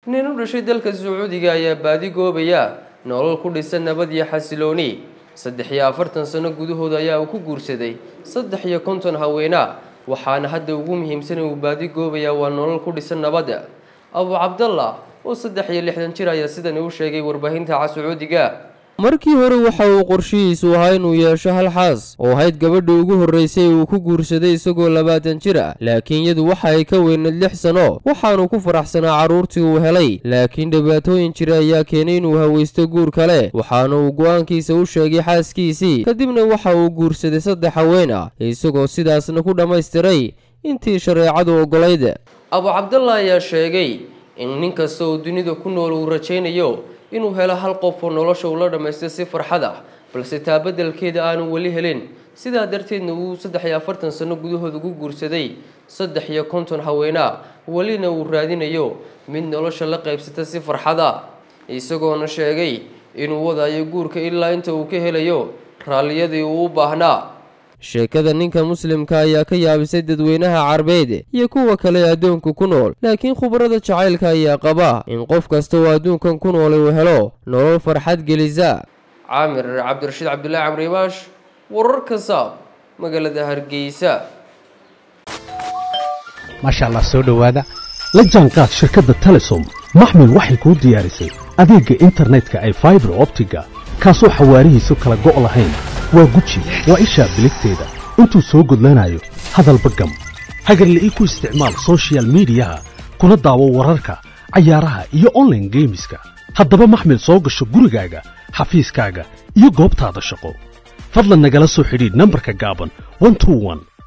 nin u dhashay dalka sacuudiga ayaa baadi goobaya nolol ku dhisan nabad iyo xasilooni saddex iyo afartan sano gudahood ayaa uu ku guursaday saddex iyo konton haweena waxaana hadda ugu muhiimsan uu baadi goobaya waa nolol ku dhisan nabadda abu cabdallah oo saddex iyo lixdan jir ayaa sidan u sheegay warbaahinta ca sacuudiga markii hore waxa uu qorshihiisu ahaa inuu yeesho hal xaas oo ahayd gabadha ugu horreysay uu ku guursaday isagoo labaatan jir ah laakiin iyadu waxa ay ka weyneed lix sano waxaanuu ku faraxsanaa carruurtii uu helay laakiin dhibaatooyin jira ayaa keenay inuu hawaysto guur kale waxaana uu go'aankiisa u sheegay xaaskiisii kadibna waxa uu guursaday saddex haween ah isagoo sidaasna ku dhammaystiray intii shareecadu oggolayd abu cabdallah ayaa sheegay in nin kasta oo dunida ku nool uu rajaynayo inuu helo hal qof oo nolosha ula dhammaysta si farxad ah balse taa beddelkeeda aanu weli helin sidaa darteedna uu saddex iyo afartan sano gudahood ugu guursaday saddex iyo konton haweenaa welina uu raadinayo mid nolosha la qaybsata si farxad ah isagoona sheegay inuu wadayo guurka ilaa inta uu ka helayo raalliyadii uu u baahnaa sheekada ninka muslimka ayaa ka yaabisay dadweynaha carbeed iyo kuwa kale ee adduunka ku nool laakiin khubarada jacaylka ayaa qaba in qof kasta oo adduunkan ku noolay uu helo nolol farxad gelisa caamir cabdirashiid cabdullaahi camribaash wararka saab magaalada hargeysa maasha allah soo dhowaada la jaanqaad shirkadda telesom maxmil waxay kuu diyaarisay adeegga internetka ay faibar optiga kaasoo xawaarihiisu kala go' lahayn waa guji waa ishaa biligteeda intuu soo gudlanayo hadalba gam hagarle ii ku isticmaal sochial midiyaha kuna daawo wararka cayaaraha iyo onlaine geemiska haddaba maxmil soo gasho gurigaaga xafiiskaaga iyo goobtaada shaqo fadlan nagala soo xidhiidh nambarka gaaban